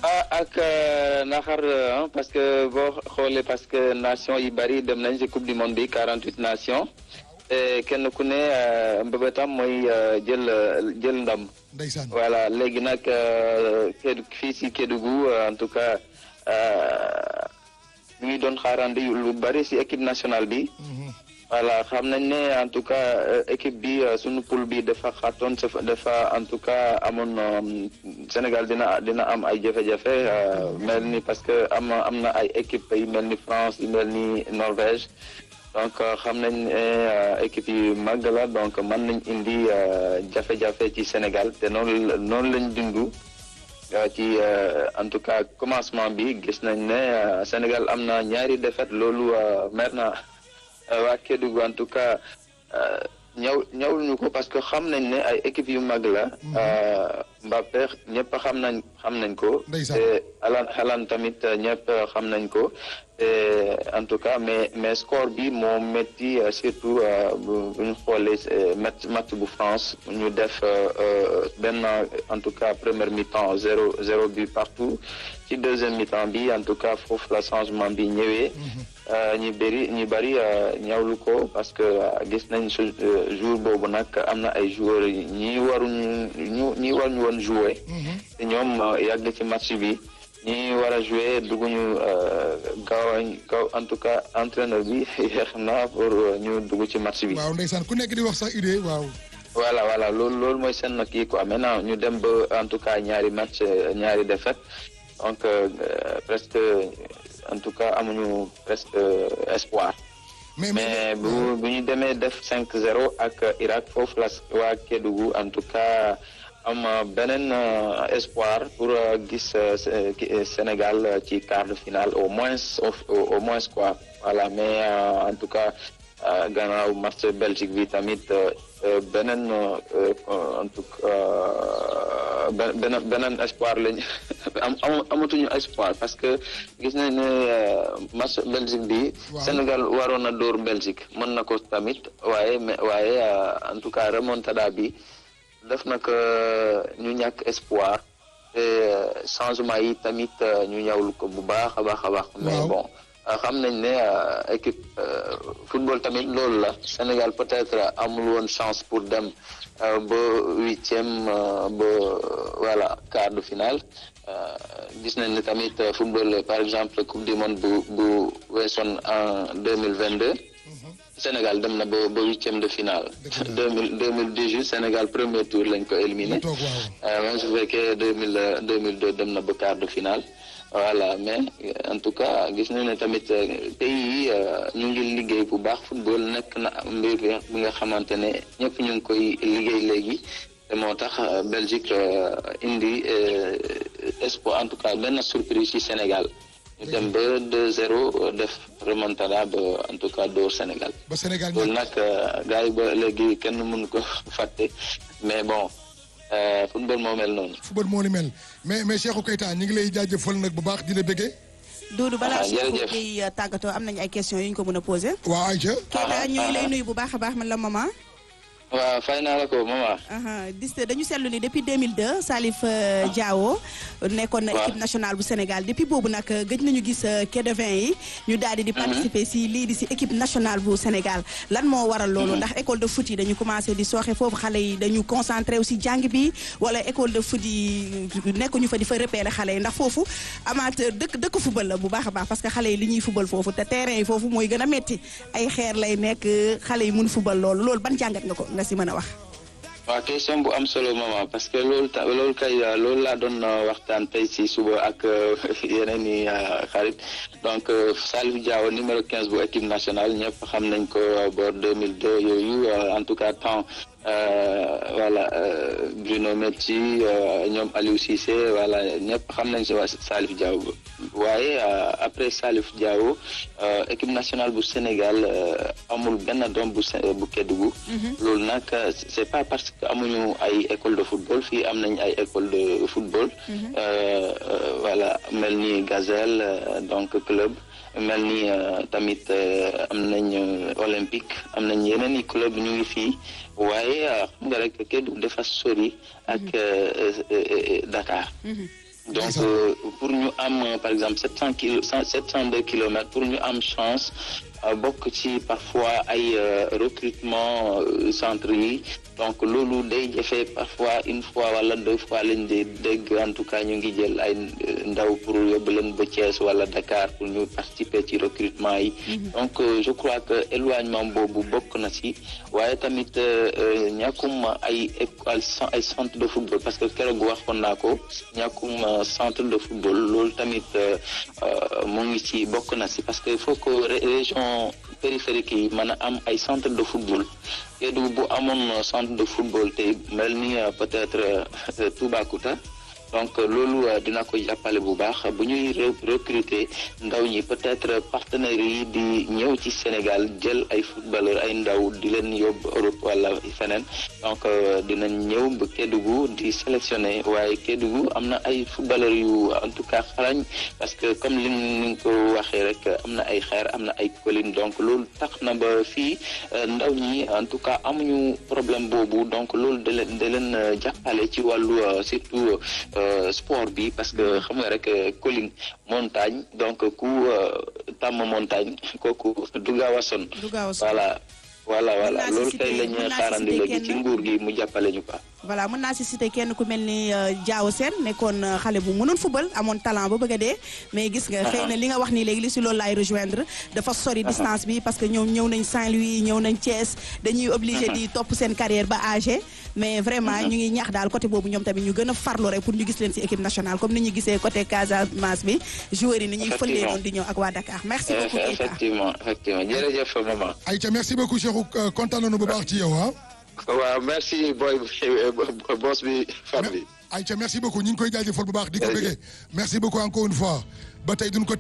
ah ak naxar parce que boo xoolee parce que nation yi bari dem nañ ci coupe du monde bi quarante huit nations te kenn ku ne mbëbëtam mooy jël jël ndam. ndeysaan voilà léegi nag Kédougou fii ci Kédougou en tout cas ñu ngi doon xaarandi lu bari ci équipe nationale bi. voilà xam nañ ne en tout cas équipe bi sunu poule bi dafa xaatoon dafa en tout cas amoon Sénégal dina dina am ay jafe-jafe mel ni parce que am am na ay équipe yu mel ni France yu mel ni Norvège donc xam nañ ne équipe yu màgg la donc mën nañ indi jafe-jafe ci Sénégal te noonu noonu lañ dundu ci en tout cas commencement bi gis nañ ne Sénégal am na ñaari défaite loolu mer na waa Kédougou en tout cas ñëw ñëwuñu ko parce que xam nañ ne ay équipe yu mag la. Mbappé ñëpp xam nañ xam nañ ko. te Haaland Haaland tamit ñëpp xam nañ ko. en tout cas mais mais score bi moo métti surtout bu ñu xoolee match match bu France ñu def benn en tout cas première mi-temps zéro zéro but partout ci deuxième mi-temps bi en tout cas foofu la changement bi ñëwee. ñu bëri ñu bëri ñawlu ko parce que gis nañ su jour boobu nag am na ay joueurs ñi waruñu ñu ñi waruñu woon jouer te ñoom yàgg ci match bi ñi war a jouer dugguñu gaaw gaaw en tout cas entraîneur bi yéex na pour ñu dugg ci match bi. waaw ndeysaan ku nekk di wax sax idée waaw. voilà voilà loolu loolu mooy seen kii quoi maintenant ñu dem ba en tout cas ñaari match ñaari défaite donc presque. en tout cas amuñu presque espoir. mais mais bu bu ñu demee def 5-0 ak Irak foofu la waa Kédougou en tout cas am beneen espoir pour gis Sénégal ci quart de finale au moins au moins quoi voilà mais en tout cas gannaaw match Belgique bi tamit beneen en tout cas beneen beneen espoir lañ am amatuñu espoir parce que gis nañ ne match Belgique bi. Sénégal waroon na dóor Belgique mën na ko tamit waaye mais waaye en tout cas remontada bi def na ko ñu ñàkk espoir te changement yi tamit ñu ñawlu ko bu baax a baax a baax. mais bon. xam nañ ne équipe football tamit loolu la Sénégal peut-être amul woon chance pour dem ba huitième ba voilà quart de finale gis nañ ne tamit football par exemple coupe du monde bu bu weesoon en deux mille vingt deux Sénégal dem na ba ba huitième de finale. deux mille deux mille dix-huit Sénégal premier tour lañ ko éliminé. même su fekkee deux mille deux mille deux dem na ba quart de finale. voilà mais en tout cas gis nañ ne tamit pays yi ñu ngi liggéey bu baax football nekk na mbir bi nga xamante ne ñëpp ñu ngi koy liggéey léegi te moo tax Belgique indi espoir en tout cas benn surprise ci Sénégal ñu dem ba 2-0 def remontada ba en tout cas door Sénégal. ba Sénégal loolu nag gars yi ba léegi kenn mënu ko fàtte mais bon. football moo mel noonu. football moo ni mel mais mais Cheikhou Keita ñu ngi lay jaajëfal nag bu baax di la bëggee. Doudou balaa Cheikhou Gueye tàggatoo am nañu ay questions yu ñu ko mën a posé. waaw Aïcha. Keita ñu ngi lay nuyu bu baax a baax man la maman. waaw fay naa la ko maman. dis dañu seetlu ni depuis 2002 Salif Diao nekkoon na équipe nationale bu Sénégal depuis boobu nag gëj nañu gis Kédovin yi ñu daal di di participer si lii di si équipe nationale bu Sénégal lan moo waral loolu ndax école de foot yi dañu commencé di sooxe foofu xale yi dañu concentré aussi jàng bi wala école de foot yi nekkuñu fa di fa repérer xale yi ndax foofu amateur dëkk dëkk football la bu baax a baax parce que xale yi li ñuy football foofu te terrain yi foofu mooy gën a metti ay xeer lay nekk xale yi mun football loolu loolu ban jàngat nga ko nga si mën a wax. waaw question bu am solo maman parce que loolu ta loolu kay loolu laa doon waxtaan tey si suba ak yeneen i xarit donc Salif Diao numéro 15 bu équipe nationale ñëpp xam nañ ko boor 2002 yooyu en tout cas temps voilà Bruno Metsu ñoom Aliou Cissé voilà ñëpp xam nañ si waa Salif Diao waaye après Salif Diao équipe nationale bu Sénégal amul benn doom bu bu Kédougou loolu nag c'est pas parce que amuñu ay école de football fii am nañ ay école de football voilà mel ni Gazelle donc club mel ni tamit am nañ olympique am nañ yeneen i club ñu ngi fii waaye xam nga rek Kédougou dafa sori ak Dakar donc ñu am par exemple sept cent kilo sept cent deux kilomètres pour ñu am chance bokk ci parfois ay recrutement centre yi donc loolu day jafe parfois une fois wala deux fois lañ di dégg en tout cas ñu ngi jël ay ndaw pour yóbbu leen ba Thiès wala Dakar pour ñu participer ci recrutement yi donc je crois que éloignement boobu bokk na ci waaye tamit ñàkkum ay ay centre de football parce que keroog waxoon naa ko ñàkkum centre de football loolu tamit mu ngi ci bokk na ci parce que il faut que région périphérique yi mën a am ay centre de football Kédougou bu amoon centre de football tey mel ni peut-être Toubacouta donc loolu dina ko jàppale bu baax bu ñuy recruter ndaw ñi peut-être partenaires yi di ñëw ci Sénégal jël ay footballeur ay ndaw di leen yóbbu Europe wala feneen donc dinañ ñëw ba Kédougou di sélectionner waaye Kédougou am na ay footballeur yu en tout cas xarañ parce que comme li ni ko waxee rek am na ay xeer am na ay collines donc loolu tax na ba fii ndaw ñi en tout cas amuñu problème boobu donc loolu da leen da leen jàppale ci wàllu surtout sport bi parce que xam nga rek colline montagne donc ku tàmm montagne kooku du gaaw a sonn voilà voilà voilà loolu tey la ñuy xaarandi léegi ci nguur gi mu jàppale ñu quoi voilà mën naa si citer kenn ku mel ni Diaw Sène nekkoon xale bu mënoon football amoon talent ba bëgg a dee mais gis nga xëy na li nga wax nii léegi li si loolu laay rejoindre dafa sori distance bi parce que ñoom ñëw nañ Saint-Louis ñëw nañ Thiès dañuy obligé di topp seen carrière ba âgé mais vraiment ñu ngi ñaax daal côté boobu ñoom tamit ñu gën a farlu rek pour ñu gis leen si équipe nationale comme ni ñu gisee côté Casamance bi joueurs yi ni ñuy fëlee noonu di ñëw ak waa Dakar merci beaucoup effectivement effectivement jërëjëf maman Aïcha merci beaucoup Cheikhou kontaan nañu bu baax ci yow ah waaw merci boy boss bi fan bi Aïcha merci beaucoup ñu ngi koy jaajëfal bu baax di ko bëggee merci beaucoup encore une fois ba tey duñ ko